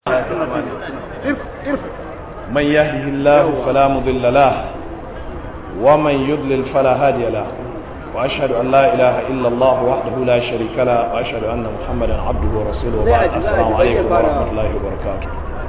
من يهده الله فلا مضل له ومن يضلل فلا هادي له وأشهد أن لا إله إلا الله وحده لا شريك له وأشهد أن محمدا عبده ورسوله وبعد السلام عليكم ورحمة الله وبركاته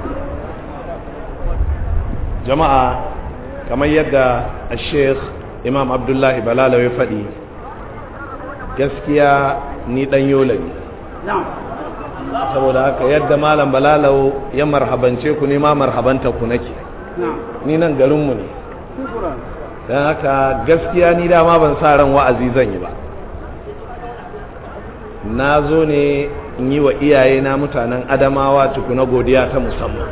جماعة كما يدى الشيخ إمام عبد الله بلال وفدي gaskiya ni dan yola ne saboda haka yadda malam balalau ya marhabance ku ne ma marhabanta ku nake ni nan garinmu ne don haka gaskiya ni dama ban sa ran wa'azi zan yi ba na zo ne in yi wa iyaye na mutanen adamawa tukuna godiya ta musamman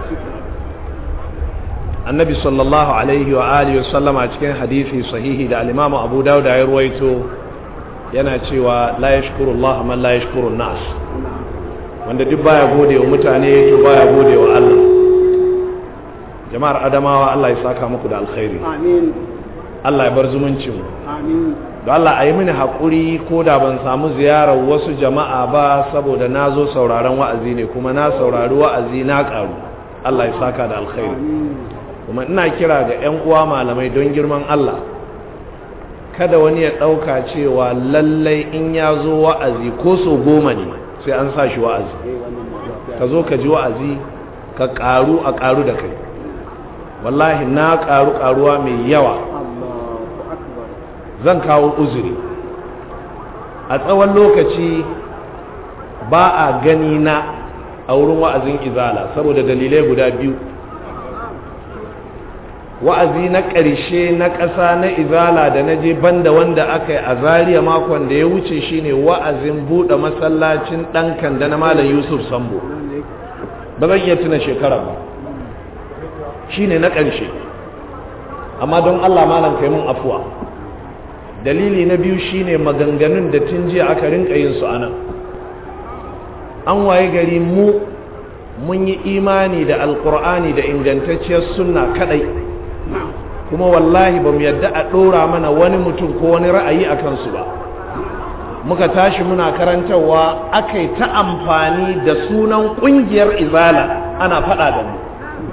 annabi sallallahu alaihi wa alihi wasallama cikin hadisi sahihi da alimamu abu dauda ya ruwaito yana cewa la yashkuru Allah man la yashkuru nas wanda duk baya gode wa mutane to baya gode wa Allah jama'ar adamawa Allah ya saka muku da alkhairi amin Allah ya bar zumuncin mu amin don Allah a yi mini haƙuri ko da ban samu ziyarar wasu jama'a ba saboda na zo sauraron wa'azi ne kuma na saurari wa'azi na ƙaru Allah ya saka da alkhairi kuma ina kira ga 'yan uwa malamai don girman Allah kada wani ya ɗauka cewa lallai in ya zo wa'azi ko so goma ne sai an sa shi wa'azi ka zo ka ji wa'azi ka ƙaru a ƙaru da kai wallahi na ƙaru ƙaruwa mai yawa zan kawo uzuri a tsawon lokaci ba a gani na a wurin wa'azin izala saboda dalilai guda biyu wa'azi na ƙarshe na ƙasa na izala da na je banda wanda aka yi a zariya makon da ya wuce shine wa'azin buɗe masallacin ɗankan da na malam yusuf sambo ba zan iya tuna shekara ba shine na ƙarshe amma don allah malam kai mun afuwa dalili na biyu shine maganganun da tun jiya aka rinka yin su anan an waye gari mu mun yi imani da alkur'ani da ingantacciyar sunna kadai kuma wallahi ba mu yadda a ɗora mana wani mutum ko wani ra'ayi a kansu ba muka tashi muna karantarwa aka yi ta amfani da sunan ƙungiyar izala ana faɗa da mu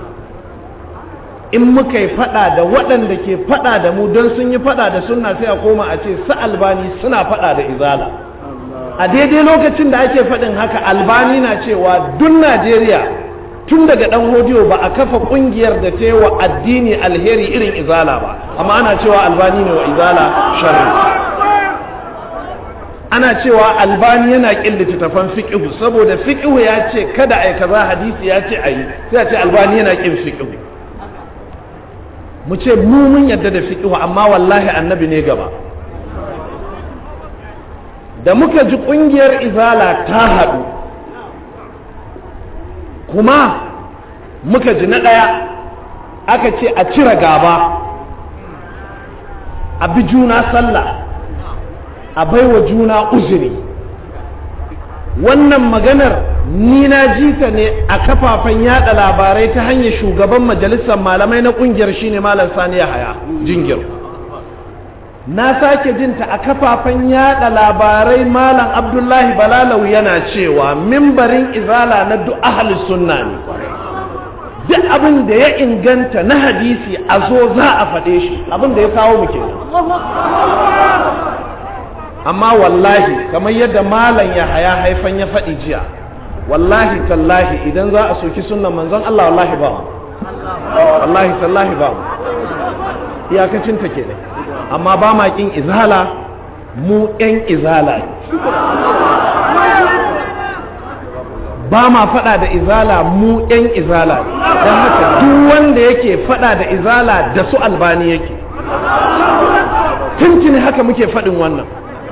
in muka yi faɗa da waɗanda ke faɗa da mu don sun yi faɗa da sunna sai a koma a ce su albani suna faɗa da izala a daidai lokacin da ake faɗin haka albani na cewa duk najeriya tun daga ɗan hodiyo ba a kafa ƙungiyar da ta yi wa addini alheri irin izala ba amma ana cewa albani ne wa izala sharri ana cewa albani yana ƙin littattafan fiƙihu saboda fiƙihu ya ce kada a yi kaza hadisi ya ce a yi sai a ce albani yana ƙin fiƙihu mu ce mu mun yadda da fiƙihu amma wallahi annabi ne gaba da muka ji ƙungiyar izala ta haɗu kuma muka ji na ɗaya aka ce a cire gaba a bi juna sallah a baiwa juna uzuri wannan maganar ni na ji ta ne a kafafen yada labarai ta hanyar shugaban majalisar malamai na kungiyar shine malam sani haya jingir na sake jinta a kafafen yada labarai malam abdullahi balalau yana cewa mimbarin izala na duk ahli sunna ne duk abin da ya inganta na hadisi a zo za a faɗe shi abin da ya kawo mu kenan amma wallahi kamar yadda malam ya haya haifan ya faɗi jiya wallahi tallahi idan za a soki sunan manzon Allah wallahi ba mu wallahi tallahi ba mu iyakacin ta ke amma ba ma kin izala mu ƴan izala ne ba ma faɗa da izala mu ƴan izala ne don haka duk wanda yake faɗa da izala da su albani yake tuntuni haka muke faɗin wannan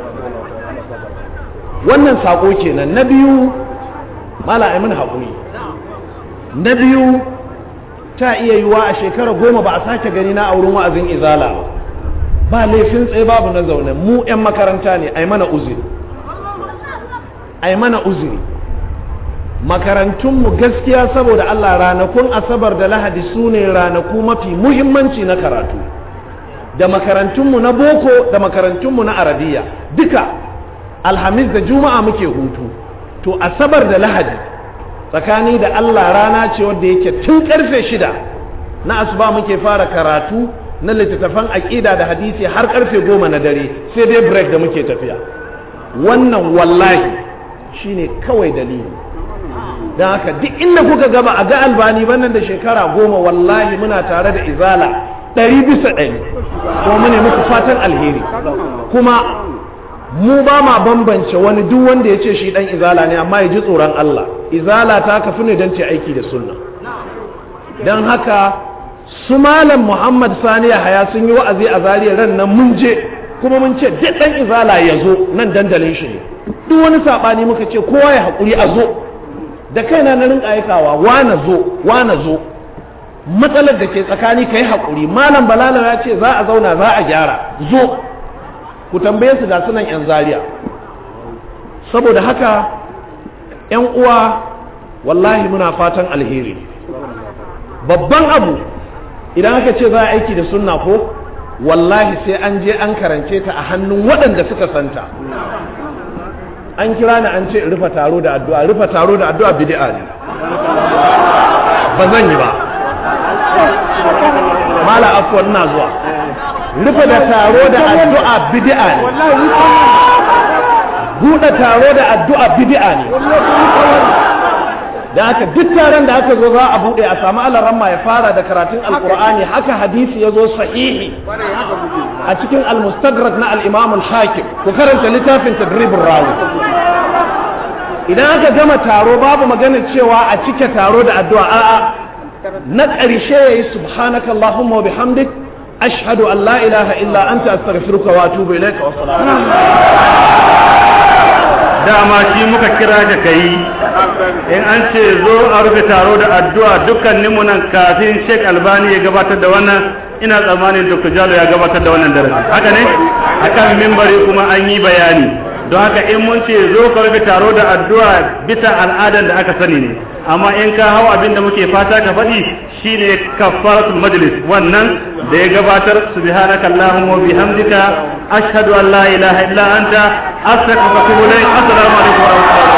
wannan saƙo kenan na biyu mala aimin haƙuri na biyu ta iya yiwa a shekara goma ba a sake gani na auren wa'azin izala ba laifin tsaye babu na zaune mu 'yan makaranta ne ai mana uzuri ai mana uzuri makarantunmu gaskiya saboda Allah ranakun asabar da lahadi su ne ranaku mafi muhimmanci na karatu da makarantunmu na boko da makarantunmu na arabiya duka alhamis da juma'a muke hutu to asabar da lahadi tsakani da Allah rana ce wadda yake tun karfe shida na asuba muke fara karatu na littattafan aƙida da hadisi har karfe goma na dare sai dai break da muke tafiya wannan wallahi shine kawai dalili don haka duk inda kuka gaba a ga albani bannan da shekara goma wallahi muna tare da izala ɗari bisa ɗari kuma mu ne muku fatan alheri kuma mu ba ma bambance wani duk wanda ya ce shi ɗan izala ne amma ya ji tsoron Allah izala ta kafi ne don ce aiki da sunna don haka su malam muhammad sani haya sun yi wa'azi a zariyar ran nan mun je kuma mun ce duk ɗan izala ya zo nan dandalin shi ne duk wani saɓani muka ce kowa ya haƙuri a zo da kaina na rinka aikawa wane zo wane zo matsalar da ke tsakani ka yi haƙuri malam balala ya ce za a zauna za a gyara zo ku tambaye su da sunan yan zaria saboda haka yan uwa wallahi muna fatan alheri babban abu idan aka ce za a aiki da sunna ko wallahi sai an je an karance ta a hannun waɗanda suka santa an kira ni an ce in rufe taro da addu'a rufe taro da addu'a bid'a ne ba zan yi ba mala afwan ina zuwa rufe da taro da addu'a bid'a ne buɗe taro da addu'a bid'a ne da haka duk taron da aka zo za a buɗe a samu alaramma ya fara da karatun alkur'ani haka hadisi ya zo sahihi a cikin almustadrak na al-imam al-hakim ku karanta littafin tadribin rawi idan aka gama taro babu magana cewa a cike taro da addu'a a'a na ƙarshe yayi subhanaka allahumma wa bihamdik ashhadu an la ilaha illa anta astaghfiruka wa atubu ilayka wa dama shi muka kira ka kai in an ce zo a rufe taro da addu'a dukkaninmu nan kafin Sheikh Albani ya gabatar da wannan ina tsammanin Dr. Jalo ya gabatar da wannan darasi haka ne akan mimbari kuma an yi bayani don haka in mun ce zo ka rufe taro da addu'a bisa al'adar da aka sani ne amma in ka hau abin da muke fata ka faɗi shine kafaratul majlis wannan da ya gabatar subhanaka allahumma wa bihamdika ashhadu an la ilaha illa anta astaghfiruka wa atubu ilayk assalamu alaikum wa rahmatullahi